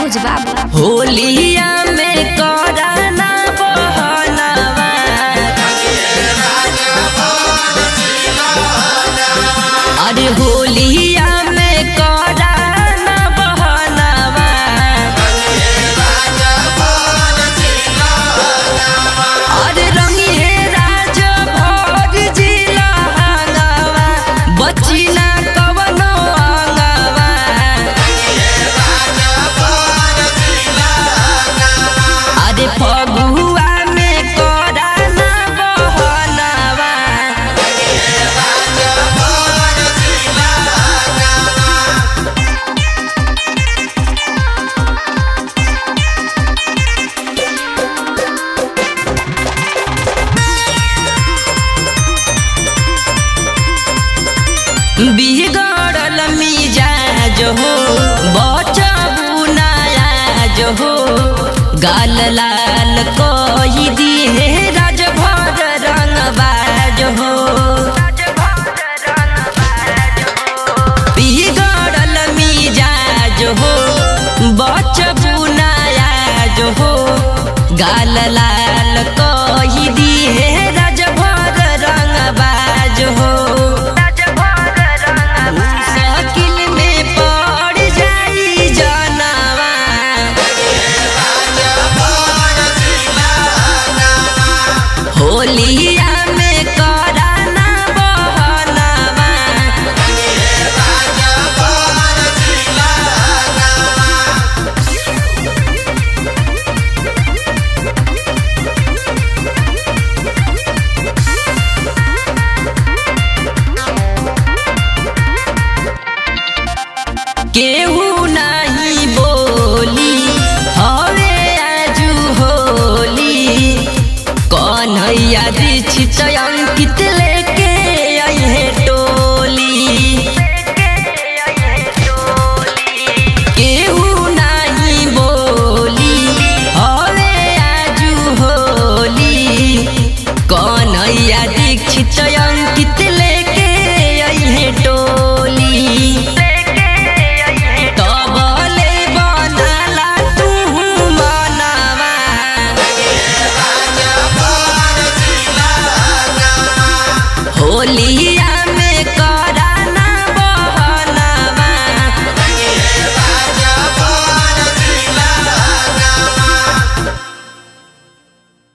फौज बाबू होलिया में कराना बहनवा अरे होलिया में कराना बहनवा अरे रंगिए राज भोग जिला हंगावा बची ना कवनो अंगावा अरे फगुआ में कराना बहनवा बिगड़ल मिजाज हो बचबू नायाज हो गाल लाल कही दिए राजभर रंगबाज हो बिगड़ल मिजाज हो बचबू नायाज हो गाल लाल कही दिए राजभर रंगबाज हो शकील में पड़ जाई जानवा होलिया में कराना बहनवा केहू नहीं बोली हवे आजू होली कन्हैया दीक्षित अंकित लेके अहे टोली केहू नहीं बोली हवे आजू होली कन्हैया दीक्षित अंकित लेके अहे टोली तबले बनाला तू मनवा होलिया